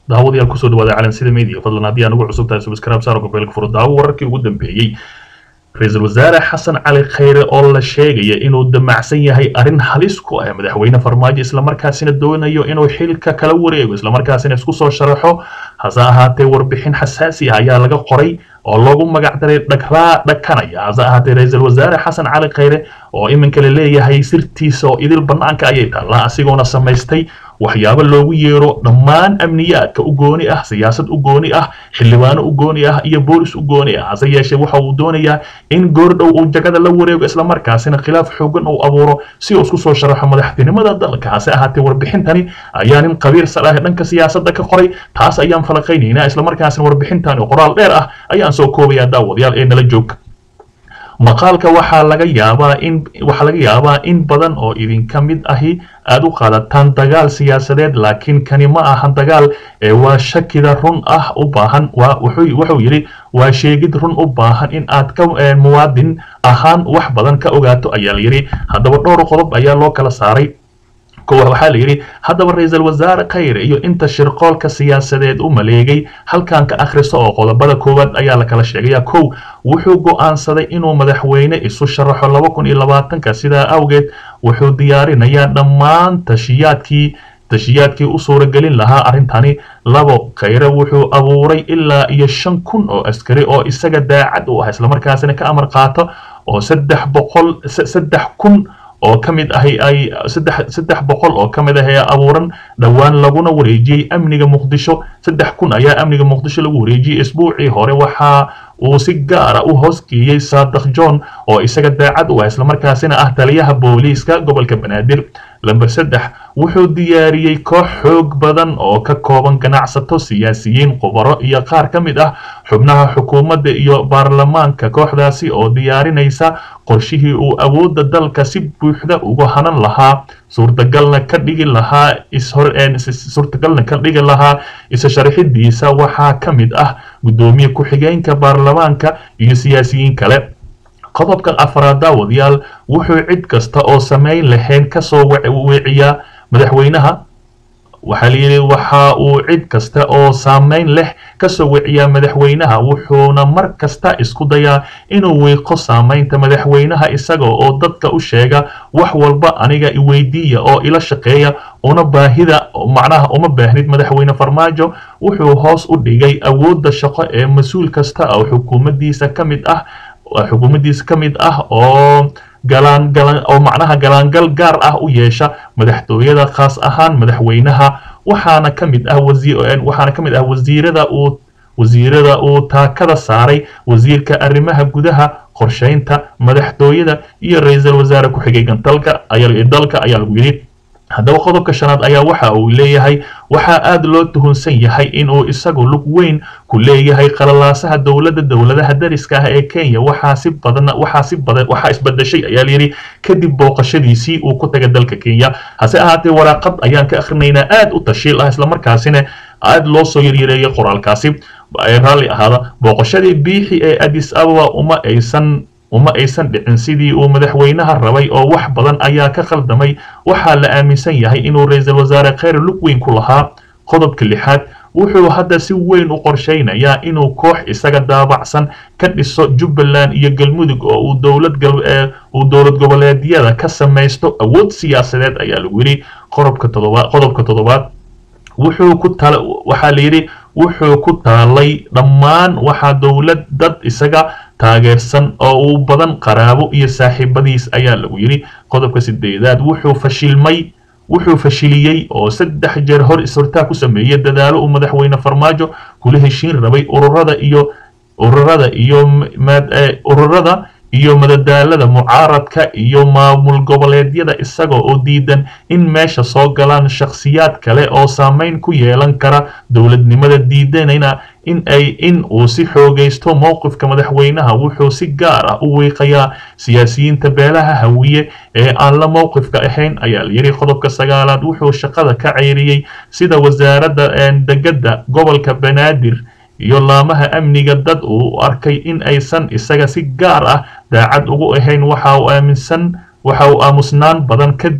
daawadayaal kusoo dhawaada calansida media fadlan haddii aan ugu cusub tahay subscribe saaro gobeelka furo daawo wararkii ugu dambeeyey ra-iisul wasaare xasan cali khayre oo la sheegaya inuu damacsan yahay arrin halis ku ah madaxweyne farmaajo islamarkaasina doonayo inuu xilka kala wareego islamarkaasina isku soo sharaxo hase ahaatee warbixin xasaasi ah ayaa laga qoray oo loogu magacdaray dhagraa dhakanaya hase ahaatee ra-iisul wasaare xasan cali khayre oo iminka la leeyahay sirtiisa oo idil bannaanka ayay taallaa asigoona samaystay waxyaabo loogu yeero dhammaan amniyaadka u gooni ah siyaasad u gooni ah xildhibaano u gooni ah iyo boolis u gooni ah hase yeeshee waxa uu doonayaa in goordhow uu jagada la wareego islamarkaasina khilaaf xoogan uu abuuro si uu isku soo sharaxo madaxtinimada dalka hase ahaatee warbixintani ayaa nin qabiir sal ah dhanka siyaasadda ka qoray taas ayaan falaqaynaynaa islamarkaasina warbixintani qoraal dheer ah ayaan soo koobayaa daawadayaal ee nala joogka maqaalka waxaa laga yaabaa in waxaa laga yaabaa in badan oo idinka mid ahi aada u qaadataan dagaal siyaasadeed laakiin kani ma ahan dagaal ee waa shakida run ah u baahan waa wuxuu wuxuu yidhi waa sheegid run u baahan in aad ka muwaadin ahaan wax badan ka ogaato ayaa la yidhi haddaba dhowr qodob ayaa loo kala saaray waxaa la yidhi haddaba ra-iisul wasaare khayre iyo inta shirqoolka siyaasadeed u maleegay halkan ka akhriso oo qodobada koowaad ayaa la kala sheegaya kow wuxuu go'aansaday inuu madaxweyne isu sharaxo laba kun iyo labaatanka sidaa awgeed wuxuu diyaarinayaa dhammaan tashiyaadkii tashiyaadkii u suuragelin lahaa arrintani labo khayre wuxuu abuuray ilaa iyo shan kun oo askari oo isaga daacad u ah islamarkaasina ka amar qaato oo saddex boqol saddex kun oo ka mid ahi ay saddex saddex boqol oo ka mid ah ee abuuran dhowaan laguna wareejiyey amniga muqdisho saddex kun ayaa amniga muqdisho lagu wareejiyey isbuucii hore waxaa uu si gaara u hoosgeeyey saadakh john oo isaga daacad u ah islamarkaasina ah taliyaha booliiska gobolka banaadir lamber saddex wuxuu diyaariyey koox xoog badan oo ka kooban ganacsato siyaasiyiin khubaro iyo qaar ka mid ah xubnaha xukuumadda iyo baarlamaanka kooxdaasi oo diyaarinaysa qorshihii uu awoodda dalka si buuxda uga hanan lahaa suurtagalna ka dhigi lahaa suurtagalna ka dhigi lahaa isa sharaxidiisa waxaa ka mid ah guddoomiye ku-xigeenka baarlamaanka iyo siyaasiyiin kale qodobka afraad daawadayaal wuxuu cid kasta oo samayn lahayn kasoo weeciyaa madaxweynaha waxaa layidhi waxa uu cid kasta oo saamayn leh kasoo weciyaa madaxweynaha wuxuuna mar kasta isku dayaa inuu wiiqo saamaynta madaxweynaha isaga oo dadka u sheega wax walba aniga iweydiiya oo ila shaqeeya una baahida macnaha uma baahnid madaxweyne farmaajo wuxuu hoos u dhigay awoodda shaqo ee mas-uul kasta oo xukuumaddiisa ka mid ah xukuumaddiisa ka mid ah oo galaan galan oo macnaha galaangal gaar ah u yeesha madaxtooyada khaas ahaan madaxweynaha waxaana ka mid ah wasiir waxaana ka mid ah wasiirada uu wasiirada uu taakada saaray wasiirka arrimaha gudaha qorsheynta madaxtooyada iyo ra-iisul wasaare ku-xigeenka dalka ayaa dalka ayaa lagu yidhi haddaba qodobka shanaad ayaa waxa uu leeyahay waxaa aada loo tuhunsan yahay inuu isagu lug weyn ku leeyahay qalalaasaha dowladda dowladaha dariska ah ee kenya waxaa si badan waxaa si badan waxaa isbedeshay ayaa layidhi kadib booqashadiisii uu ku tagay dalka kenya hase ahaatee waraaqad ayaan ka akhrinaynaa aada u tashiil ah islamarkaasina aada loo soo yaryareeyay qoraalkaasi raalli ahaada booqashadii biixi ee addis ababa uma aysan uma aysan dhicin sidii uu madaxweynaha rabay oo wax badan ayaa ka khaldamay waxaa la aaminsan yahay inuu ra-iisul wasaare khayre lug weyn ku lahaa qodobka lixaad wuxuu hadda si weyn u qorshaynayaa inuu koox isaga daabacsan ka dhiso jubbaland iyo galmudug oo uu dowlad uu dowlad goboleedyada ka samaysto awood siyaasadeed ayaa lagu yidhi qodobka todobaad qodobka toddobaad wuxuu ku tala waxaa la yidhi wuxuu ku taalay dhammaan waxaa dowlad dad isaga taageersan oo uu badan qaraabo iyo saaxiibadiis ayaa lagu yidhi qodobka sideedaad wuxuu fashilmay wuxuu fashiliyey oo saddex jeer hor is-hortaa ku sameeyey dadaalo uu madaxweyne farmaajo kula heshiin rabay ururada iyo ururada iyo ururada iyo madadaalada mucaaradka iyo maamul goboleedyada isaga oo diidan in meesha soo galaan shakhsiyaad kale oo saameyn ku yeelan kara dowladnimada diidanayna in ay in uu si xoogaysto mowqifka madaxweynaha wuxuu si gaar ah u wiiqayaa siyaasiyiinta beelaha hawiye ee aan la mowqifka ahayn ayaa la yidhi qodobka sagaalaad wuxuu shaqada ka ceyriyey sida wasaaradda degada gobolka banaadir iyo laamaha amniga dad uu arkay in aysan isaga si gaar ah daacad ugu ahayn waxa uu aaminsan waxa uu aamusnaan badan kadib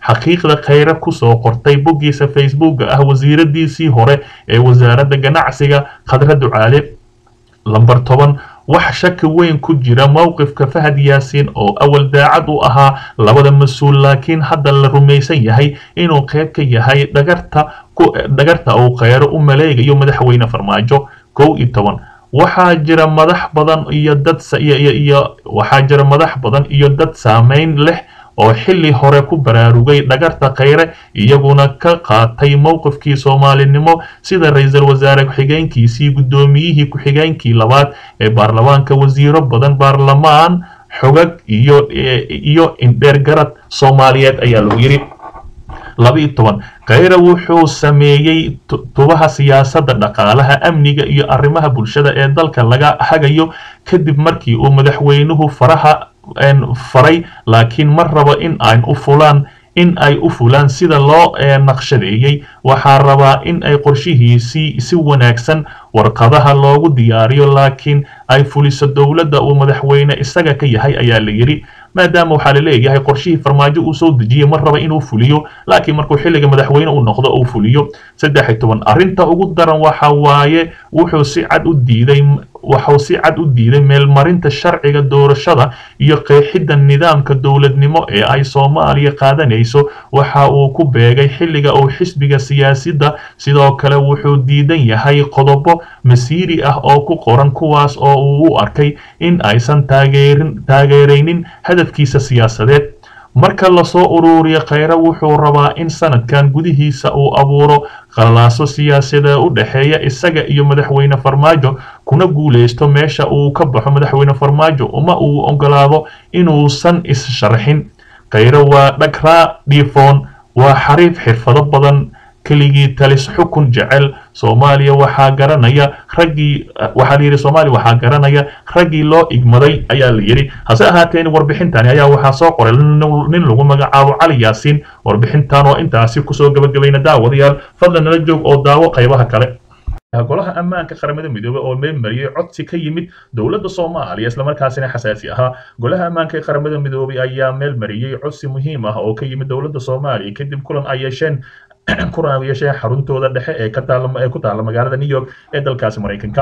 xaqiiqda khayre kusoo qortay boggiisa facebooka ah wasiiradiisii hore ee wasaaradda ganacsiga khadra ducaale lamber toban wax shaki weyn ku jira mowqifka fahad yaasiin oo awal daacad u ahaa labada mas-uul laakiin hadda la rumaysan yahay inuu qayb ka yahay dhagarta dhagarta uu kheyro u maleegayo madaxweyne farmaajo kow iyo toban waxaa jira madax badan iyo dad iyo waxaa jira madax badan iyo dad saameyn leh oo xilli hore ku baraarugay dhagarta kheyre iyaguna ka qaatay mowqifkii soomaalinimo sida ra-iisul wasaare ku-xigeenkiisii guddoomiyihii ku-xigeenkii labaad ee baarlamaanka wasiiro badan baarlamaan xogag iyo iyo indheergarad soomaaliyeed ayaa lagu yidhi laba-iyo toban kheyre wuxuu sameeyey tubaha siyaasadda dhaqaalaha amniga iyo arrimaha bulshada ee dalka laga hagayo kadib markii uu madaxweynuhu faraha faray laakiin ma rabo in ay u fulaan in ay u fulaan sida loo naqshadeeyey waxaa rabaa in ay qorshihiisii si wanaagsan warqadaha loogu diyaariyo laakiin ay fuliso dowladda uu madaxweyne isaga ka yahay ayaa la yidhi maadaama waxaa la leeyahay qorshihii farmaajo uu soo dejiyey ma raba inuu fuliyo laakiin markuu xilliga madaxweyne uu noqdo uu fuliyo saddex iyo toban arrinta ugu daran waxa waaye wuxuu si cad u diiday waxuu si cad u diiday meelmarinta sharciga doorashada iyo qeexidda nidaamka dowladnimo ee ay soomaaliya qaadanayso waxa uu ku beegay xilliga uu xisbiga siyaasadda sidoo kale wuxuu diidan yahay qodobo masiiri ah oo ku qoran kuwaas oo uu u arkay in aysan taageerin taageeraynin hadafkiisa siyaasadeed marka lasoo ururiyo kheyre wuxuu rabaa in sanadkan gudihiisa uu abuuro qalaaso siyaasadee u dhexeeya isaga iyo madaxweyne farmaajo kuna guulaysto meesha uu ka baxo madaxweyne farmaajo uma uu ogolaado inuusan is-sharxin kheyre waa dhagraa dhiifoon waa xariif xirfado badan keligii talis xukun jecel soomaaliya waxaa garanaya raggii waxaa la yidhi soomaaliya waxaa garanaya raggii loo igmaday ayaa la yidhi hase ahaateen warbixintani ayaa waxaa soo qoray nin lagu magacaabo cali yaasiin warbixintan oo intaasi kusoo gabagabayna daawadayaal fadlan nala joog oo daawo qaybaha kale golaha ammaanka qaramada midoobey oo meelmariyey codsi ka yimid dowladda soomaaliya islamarkaasina xasaasi ahaa golaha ammaanka ee qaramada midoobey ayaa meel mariyey codsi muhiim ah oo ka yimid dowladda soomaaliya kadib kulan ay yeesheen kulan ay yeesheen xaruntooda dhexe ee ka taala ee ku taala magaalada new york ee dalkaasi maraykanka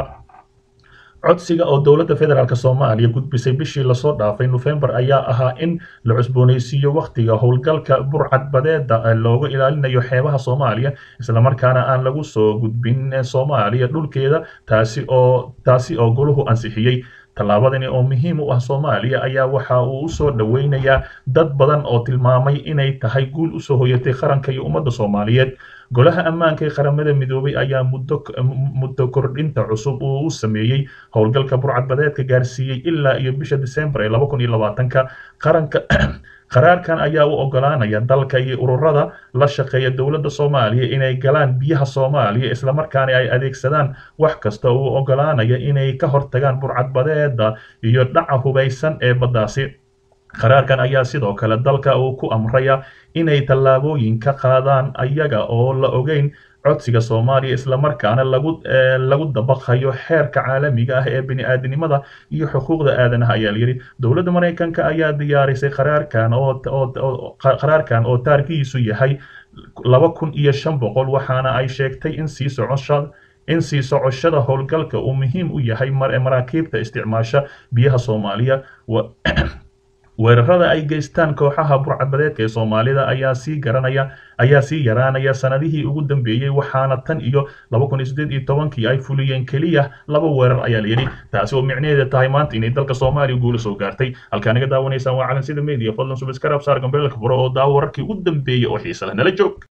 codsiga oo dowladda federaalk soomaaliya gudbisay bishii lasoo dhaafay nofembar ayaa ahaa in la cusboonaysiiyo wakhtiga howlgalka burcadbadeeda looga ilaalinayo xeebaha soomaaliya islamarkaana aan lagu soo gudbin soomaaliya dhulkeeda taasi oo taasi oo goluhu ansixiyey tallaabadani oo muhiim u ah soomaaliya ayaa waxa uu usoo dhoweynayaa dad badan oo tilmaamay inay tahay guul usoo hoyatay qaranka iyo ummadda soomaaliyeed golaha ammaanka ee qaramada midoobay ayaa muddo muddo kordhinta cusub uu u sameeyey howlgalka burcadbadeedka gaarsiiyey ilaa iyo bisha disembar ee laba kun iyo labaatanka qaranka qaraarkan ayaa u ogolaanaya dalka iyo ururada la shaqeeya dowladda soomaaliya inay galaan biyaha soomaaliya islamarkaana ay adeegsadaan wax kasta uu ogolaanaya inay ka hortagaan burcadbadeeda iyo dhaca hubaysan ee baddaasi qaraarkan ayaa sidoo kale dalka uu ku amraya inay tallaabooyin ka qaadaan ayaga oo la ogeyn codsiga soomaaliya islamarkaana lagu lagu dabaqayo xeerka caalamiga ah ee bini-aadinimada iyo xuquuqda aadanaha ayaa layidhi dowladda maraykanka ayaa diyaarisay qaraarkan oo qaraarkan oo taarkihiisu yahay laba kun iyo shan boqol waxaana ay sheegtay in sii socosha in sii socoshada howlgalka uu muhiim u yahay maraakiibta isticmaasha biyaha soomaaliya weerarada ay geystaan kooxaha burcadbadeedka ee soomaalida ayaa sii garanaya ayaa sii yaraanaya sanadihii ugu dambeeyey waxaana tan iyo laba kun iyo siddeed iyo tobankii ay fuliyeen keliya laba weerar ayaa la yidhi taasi oo micnaheeda tahay maanta inay dalka soomaaliya guula soo gaartay halkaa naga daawanaysaan waa calansida media fadlan subscribe saar gambeelka furo oo daawo wararkii ugu dambeeyey oo xiisa leh nala joog